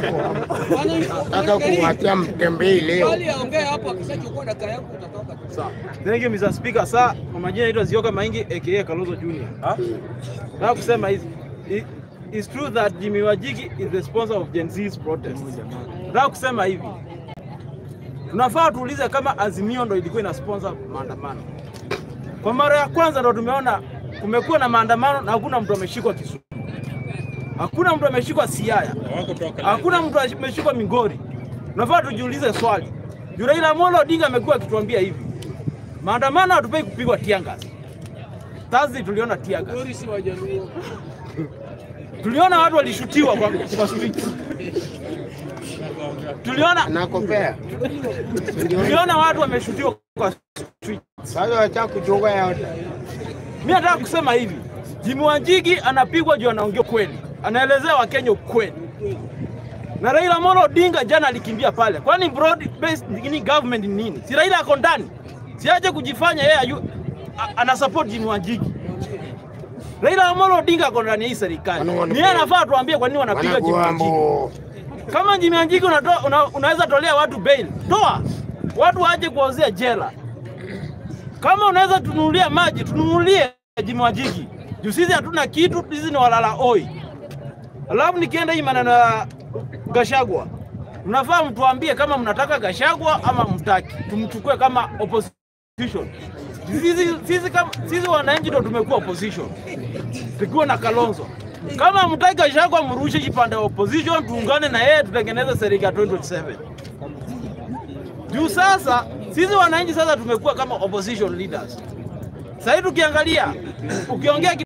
wako nataka kuwatia mtembei leo. Bali aongee hapo, akishachukua dakika yangu utatoka tu. Sawa. Thank you Mr. Speaker. Sasa kwa majina naitwa Zioka Maingi aka Kalonzo Junior. Nataka kusema hivi. I- It's true that Jimmy Wajigi is the sponsor of Gen Z's protest. Nataka kusema hivi. Tunafaa tuulize kama Azimio ndo ilikuwa ina sponsor maandamano. Kwa mara ya kwanza ndo tumeona kumekuwa na maandamano na hakuna mtu ameshikwa Kisumu. Hakuna mtu ameshikwa Siaya. Hakuna mtu ameshikwa Migori. Tunafaa tujiulize swali. Juu Raila Amolo Odinga amekuwa akituambia hivi. Maandamano hatupei kupigwa tiangas. Thursday tuliona tiangas. Migori si Wajaluo. Tuliona watu walishutiwa kwa, kwa street. Tuliona Nakopea tuliona watu wameshutiwa kwa street. sasa, wacha kuchukua yote. Mimi nataka kusema hivi. Jimmy Wanjigi anapigwa juu anaongea kweli. Anaelezea Wakenya ukweli. Na Raila Amolo Odinga jana alikimbia pale. Kwani broad based ni government ni nini? Si Raila ako ndani. Siache kujifanya yeye ayu- a- ana support Jimmy Wanjigi. Raila Amolo Odinga ako ndani ya hii serikali. Wana- Ni yeye anafaa tuambie kwa nini wanapiga Jimmy Wanjigi. Wanaguambo Kama Jimmy Wanjigi unatoa una, unaweza tolea watu bail, toa watu waje kuwauzia jela. Kama unaweza tununulia maji, tununulie Jimmy Wanjigi. Juu sisi hatuna kitu, sisi ni walala oi. Alafu nikienda hii maneno ya Gashagwa, mnafaa mtuambie kama mnataka Gashagwa ama mtaki, tumchukue kama opposition. Sisi, sisi, kama, sisi wananchi ndo tumekuwa opposition tukiwa na Kalonzo. Kama mtaki Gachagua, mrushe kipande ya opposition, tuungane na yeye tutengeneze serikali ya 2027. Juu sasa sisi wananchi sasa tumekuwa kama opposition leaders. Sasa hivi tukiangalia, ukiongea